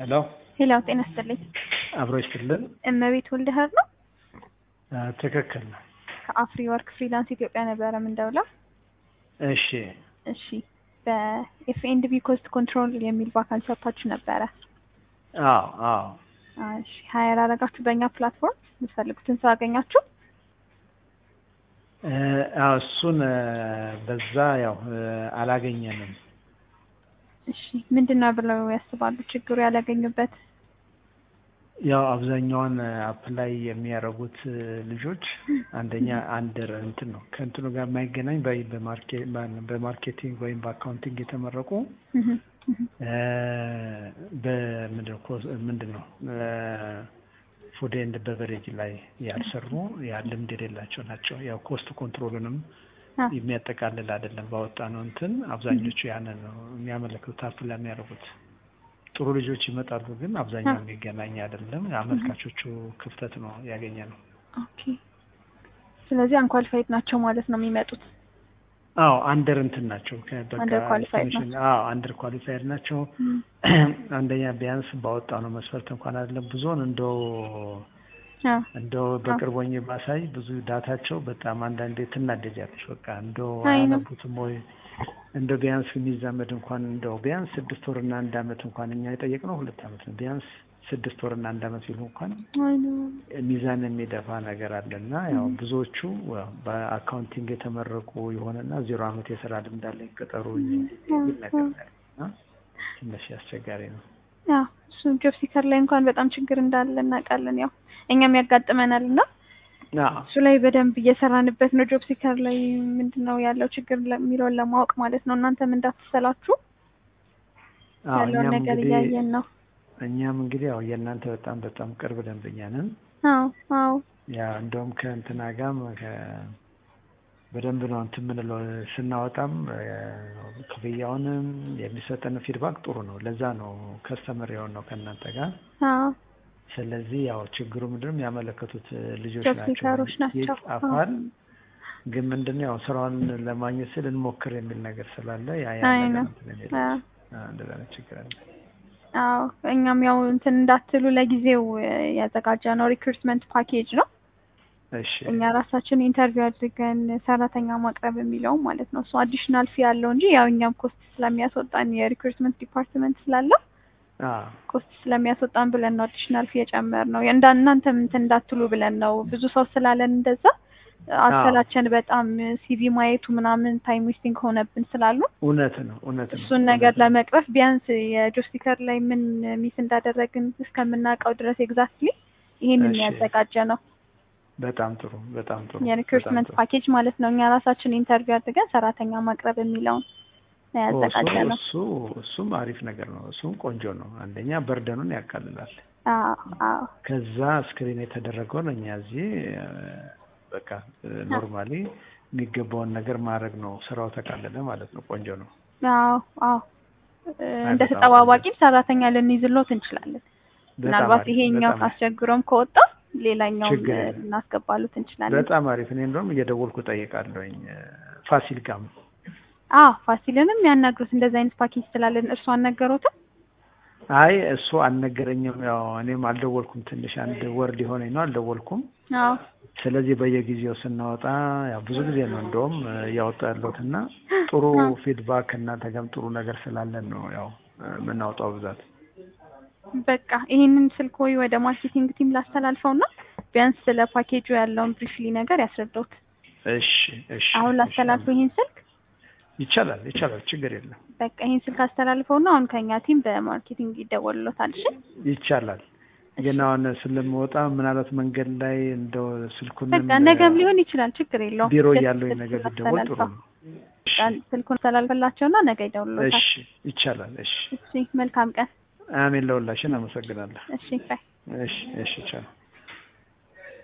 ሄሎ ሄሎ፣ ጤና ይስጥልኝ። አብሮ ይስጥልን። እመቤት ወልደህር ነው። ትክክል ነው። ከአፍሪ ወርክ ፍሪላንስ ኢትዮጵያ ነበረ ምንደውለው። እሺ እሺ፣ በኤፍኤንድቢ ኮስት ኮንትሮል የሚል ቫካንሲ ሰጥታችሁ ነበረ። አዎ አዎ እሺ፣ ሀየር አረጋችሁ በእኛ ፕላትፎርም የምትፈልጉትን ሰው አገኛችሁ? እ፣ አዎ እሱን እ፣ በዛ ያው እ፣ አላገኘንም። እሺ፣ ምንድን ነው ብለው ያስባሉ ችግሩ ያላገኙበት? ያው አብዛኛውን አፕላይ የሚያደርጉት እ፣ ልጆች አንደኛ አንድር እንትን ነው ከእንትኑ ጋር የማይገናኝ በ- በማርኬ- በማርኬቲንግ ወይም በአካውንቲንግ የተመረቁ እህ፣ እህ፣ እ፣ በምንድን ነው ኮስ- ምንድን ነው ፉድ ኤንድ በቨሬጅ ላይ ያልሰሩ ያ ልምድ የሌላቸው ናቸው። ያው ኮስት ኮንትሮሉንም አ፣ የሚያጠቃልል አይደለም። ባወጣ ነው እንትን አብዛኞቹ ያንን ነው የሚያመለክቱት አፕላይ የሚያደርጉት። ጥሩ ልጆች ይመጣሉ፣ ግን አብዛኛው የሚገናኝ አይደለም። አመልካቾቹ ክፍተት ነው ያገኘ ነው። ኦኬ። ስለዚህ አንኳሊፋይድ ናቸው ማለት ነው የሚመጡት። አዎ አንደር እንትን ናቸው። ከ- በቃ Under qualified estimation- አዎ አንደር ኳሊፋይድ ናቸው። እም፣ አንደኛ ቢያንስ ባወጣ ነው መስፈርት እንኳን አይደለም ብዙውን እንደው አ፣ እንደው በቅርብ ሆኜ ባሳይ ብዙ ዳታቸው በጣም አንዳንዴ ትናደጃለች። በቃ እንደው አይ ነው። አያነቡትም ወይ እንደው ቢያንስ የሚዛመድ እንኳን እንደው ቢያንስ ስድስት ወርና አንድ አመት እንኳን እኛ የጠየቅነው ሁለት አመት ነው። ቢያንስ ስድስት ወርና አንድ አመት ሲሉ እንኳን አይ ነው። ሚዛን የሚደፋ ነገር አለ እና ያው ብዙዎቹ ያው በአካውንቲንግ የተመረቁ የሆነና ዜሮ አመት የስራ ልምድ አለኝ ቅጠሩ የሚል ነገር ነው ያለው እና ትንሽ አስቸጋሪ ነው። ያው እሱ ጆብ ሲከር ላይ እንኳን በጣም ችግር እንዳለ እናውቃለን። ያው እኛም ያጋጥመናል እና አዎ እሱ ላይ በደንብ እየሰራንበት ነው። ጆብ ሲከር ላይ ምንድን ነው ያለው ችግር የሚለውን ለማወቅ ማለት ነው። እናንተም እንዳትሰላችሁ አዎ ያለውን እኛም ነገር እንግዲህ እያየን ነው። እኛም እንግዲህ ያው የእናንተ በጣም በጣም ቅርብ ደንበኛ ነን። አዎ አዎ ያ እንደውም ከእንትና ጋርም ከ- በደንብ ነው እንትን የምንለው ስናወጣም እ፣ ክፍያውንም የሚሰጠን ፊድባክ ጥሩ ነው። ለዛ ነው ከስተመር የሆን ነው ከእናንተ ጋር። አዎ ስለዚህ ያው ችግሩ ምንድነው የሚያመለከቱት ልጆች ጆብ ናቸው ሲከሮች ናቸው። ይጻፋል፣ ግን ምንድነው ያው ስራውን ለማግኘት ስል እንሞክር የሚል ነገር ስላለ ያ ያ አይ ነገር ነው። እንትን የሚል አዎ አ፣ እንደዛ አይነት ችግር አለ። አዎ እኛም ያው እንትን እንዳትሉ ለጊዜው ያዘጋጀ ነው ሪክሩትመንት ፓኬጅ ነው። እሺ እኛ ራሳችን ኢንተርቪው አድርገን ሰራተኛ ማቅረብ የሚለው ማለት ነው። እሱ አዲሽናል ፊ ያለው እንጂ ያው እኛም ኮስት ስለሚያስወጣን የሪክሩትመንት ዲፓርትመንት ስላለው አ ኮስት ስለሚያስወጣን ብለን ነው አዲሽናል ፊ የጨመር ነው። እንዳ እናንተም እንትን እንዳትሉ ብለን ነው። ብዙ ሰው ስላለን እንደዛ አሰላቸን በጣም ሲቪ ማየቱ ምናምን ታይም ዌስቲንግ ሆነብን ስላሉ እውነት ነው እውነት ነው እሱን ነገር ለመቅረፍ ቢያንስ የጆስቲከር ላይ ምን ሚስ እንዳደረግን እስከምናውቀው ድረስ ኤግዛክትሊ ይሄንን እሺ። ያዘጋጀ ነው በጣም ጥሩ በጣም ጥሩ የሪክሩትመንት በጣም ጥሩ። ፓኬጅ ማለት ነው። እኛ ራሳችን ኢንተርቪው አድርገን ሰራተኛ ማቅረብ የሚለውን ነው ኦ፣ ያዘጋጀ እሱ ነው። እሱ እሱም አሪፍ ነገር ነው። እሱም ቆንጆ ነው። አንደኛ በርደኑን ያቃልላል። አዎ አዎ ከዛ ስክሪን የተደረገውን እኛ እዚህ እ፣ በቃ ኖርማሊ የሚገባውን ነገር ማድረግ ነው። ስራው ተቃለለ ማለት ነው። ቆንጆ ነው። አዎ አዎ እ፣ እንደ በጣም ተጠባባቂም ሰራተኛ ልንይዝሎት እንችላለን። በጣም ምናልባት አሪፍ፣ ይሄኛው በጣም ካስቸግሮም ከወጣ ሌላኛውም ችግር እ፣ የለም። ልናስገባሉት እንችላለን። በጣም አሪፍ። እኔ እንደውም እየደወልኩ ጠይቃለሁኝ እ፣ ፋሲል ጋም አዎ ፋሲልንም ያናግሩት እንደዚህ አይነት ፓኬጅ ስላለን እርሱ አልነገሩትም። አይ እሱ አልነገረኝም። ያው እኔም አልደወልኩም። ትንሽ አንድ ወር ሊሆነኝ ነው አልደወልኩም። አዎ ስለዚህ በየጊዜው ስናወጣ ያው ብዙ ጊዜ ነው እንደውም እ፣ እያወጣ ያለሁት እና ጥሩ ፊድባክ እናንተ ጋርም ጥሩ ነገር ስላለን ነው ያው እ፣ የምናወጣው ብዛት። በቃ ይሄንን ስልክ ወይ ወደ ማርኬቲንግ ቲም ላስተላልፈው እና ቢያንስ ስለ ፓኬጁ ያለውን ብሪፍሊ ነገር ያስረዳውት። እሺ እሺ አሁን እሺ። ላስተላልፈው ይሄን ስልክ ይቻላል ይቻላል፣ ችግር የለም በቃ ይሄን ስልክ አስተላልፈው እና አሁን ከኛ ቲም በማርኬቲንግ ይደወልሎታል። እሺ ይቻላል። ግን አሁን ስለምወጣ ምናልባት መንገድ ላይ እንደው ስልኩን በቃ ነገም ሊሆን ይችላል፣ ችግር የለውም። ቢሮ ስልክ- እያለሁኝ ስልክ ነገር ቢደወል ጥሩ አስተላልፈው። ነው። በቃ ስልኩን አስተላልፈላቸውና ነገ ይደውልሎታል። እሺ ይቻላል። እሺ እሺ መልካም ቀን። አሜን። ለሁላችን አመሰግናለሁ። እሺ ባይ። እሺ እሺ ቻው